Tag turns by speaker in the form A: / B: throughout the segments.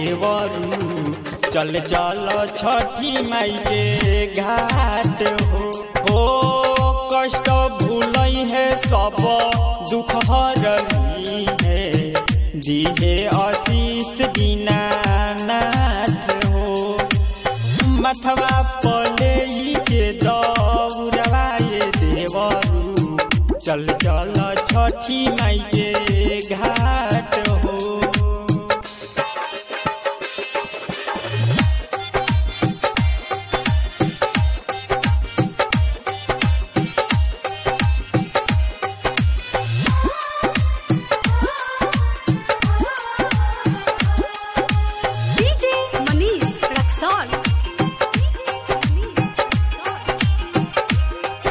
A: देवरू चल चल छठी माई के घाट हो हो कष्ट भूलई है सब दुख हरली है दिहे आशीष दीनानाथ हो मथवा पले के दौड़वा ये देवरू चल चल छठी माई के घाट हो
B: DJ Manish Raxon. DJ Manish Raxon.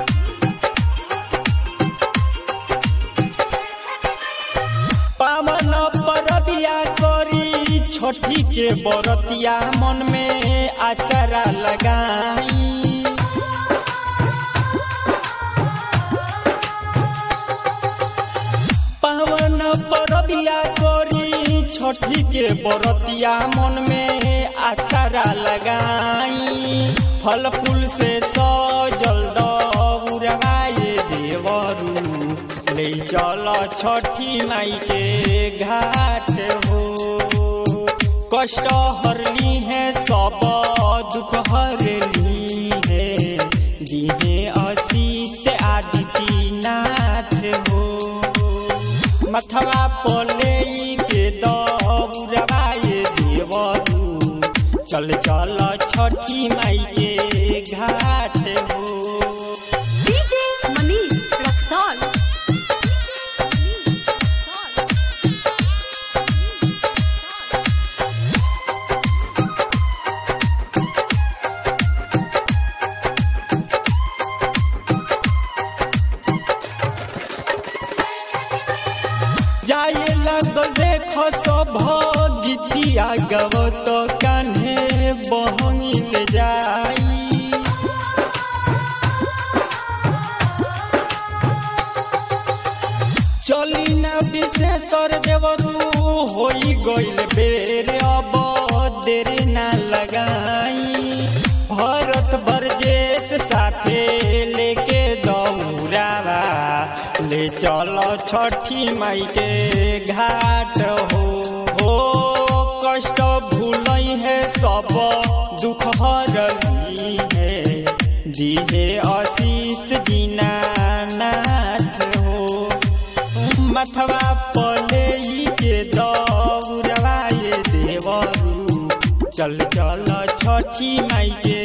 A: पावन परबिया करी छठी के बरतिया मन में आसरा लगाई पावन परबिया करी छठी के बरतिया मन में आसरा लगाई फल फूल से सजल दौड़वाए देवरू ले चल छठी माई के घाट हो कष्ट हरली है सब दुख हरली है दिहे आशीष आदिति नाथ हो मथवा पले के दौड़वाए देवरू चल चल छठी माई के घाट हो
B: DJ Manish Raxon. DJ Manish Raxon.
A: जाए लगल देख सब गीतिया गवत कान्हे बहंगिल जाई चली न विशेषर देवरू होई गइल बेर अब देर न लगाई भरत बरजेश साथे लेके दौड़ावा ले चल छठी माई के घाट हो हो कष्ट भूलई है सब दुख हरली है दिहे आशीष दीनानाथ हो मथवा पले के दौड़वाए देवरू चल चल छठी माई के